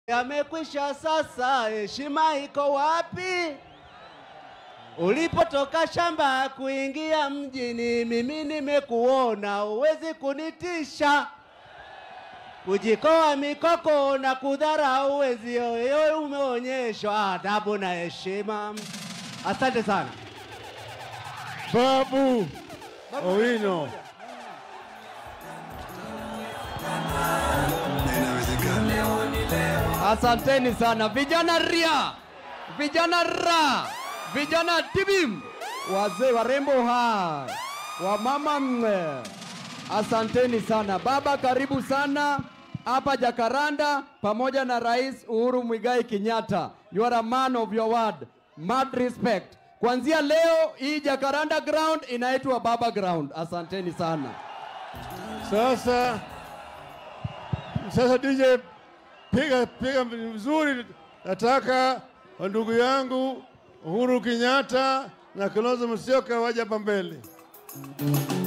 yamekwisha sasa, heshima iko wapi? Ulipotoka shamba kuingia mjini, mimi nimekuona, uwezi kunitisha. Kujikoa mikoko na kudharau wezio, wewe umeonyeshwa adabu na heshima. Asante sana. Babu Owino. Asanteni sana vijana ria, vijana ra, vijana tibim, wazee warembo hai, wamama mwe. Asanteni sana baba, karibu sana hapa Jakaranda pamoja na Rais Uhuru Muigai Kenyatta. You are a man of your word. Mad respect. Kuanzia leo hii Jakaranda ground inaitwa Baba ground. Asanteni sana. Sasa sasa DJ piga piga vizuri, nataka ndugu yangu Uhuru Kenyatta na Kalonzo Musyoka waje hapa mbele.